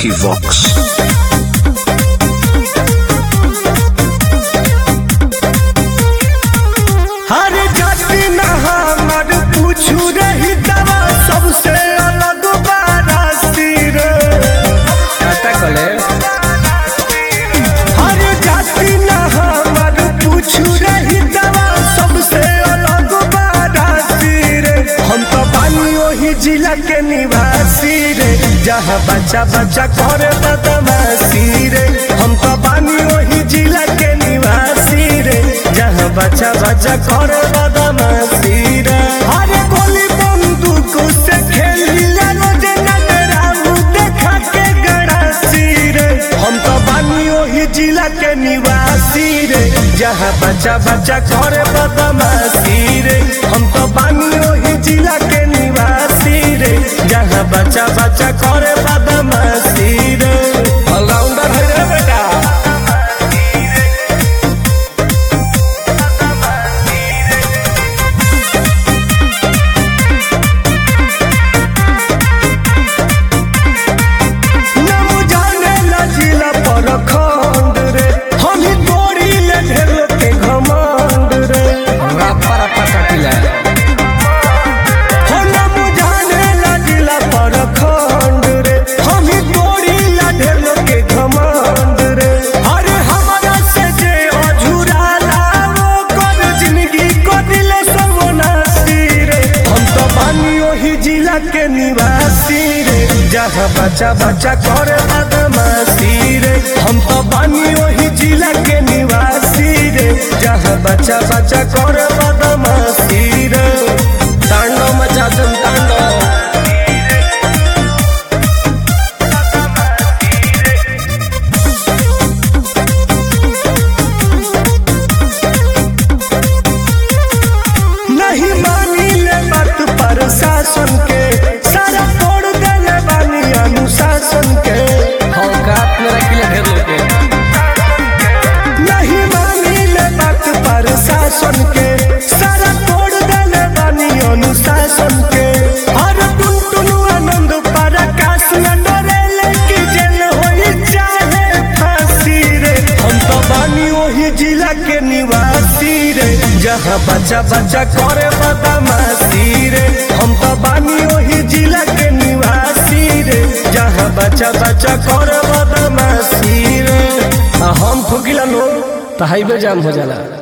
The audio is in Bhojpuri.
Vicky Vox. हर जाति न हमर पूछू रही दवा सबसे अलग बारासी रे खाता कले हर जाति न हमर पूछू रही दवा सबसे अलग बारासी रे हम तो बानी ओही जिला के निवासी रे जहाँ बच्चा बच्चा करे बदमाशी रे हम तो बानी ओही जिला के निवासी रे जहाँ बच्चा बच्चा करे बदमाशी रे अरे गोली बंदूक से खेलिला रोजे नजराऊ देखा के गड़ासी रे हम तो बानी ओही जिला के निवासी रे जहाँ बच्चा बच्चा करे बदमाशी रे हम तो बानी ओही जिला के निवासी रे जहाँ बच्चा बच्चा करे बदमाशी रे ऑलराउंडर है रे बेटा नम जाने ला जिला पर खंड रे हम ही तोड़ी ले ढेर के घमंड रे रप्पा रप्पा काटिला हो नम जाने ला जिला पर खंड रे हम ही तोड़ी ला ढेर के घमंड रे अरे हमारा से जे अझुरा लाओ कर जिंदगी को दिले सवनासी रे हम तो बानी ओही जिला के निवासी रे जहाँ बच्चा बच्चा करे बदमाशी रे हम तो बानी ओही जिला के निवासी रे जहाँ बच्चा बच्चा करे बदमाशी रे तांडव मचा दम तांडव नहीं मानी ले बात पर शासन के सारा तोड़ देले बानी अनुशासन के औकात में रखिले ढेर लोग के नहीं मानी ले बात पर शासन के सारा तोड़ देले बानी अनुशासन के हर टुन टुन आनंद पर आकाश न डरे कि जेल होई चाहे फांसी रे हम तो बानी ओही जिला के निवासी रे जहाँ बच्चा बच्चा करे बदमाशी रे हम तो बानी ओही जिला के निवासी रे जहाँ बच्चा बच्चा करे बदमाशी रे आ हम ठोकिला लो तो हाईवे जाम हो जाला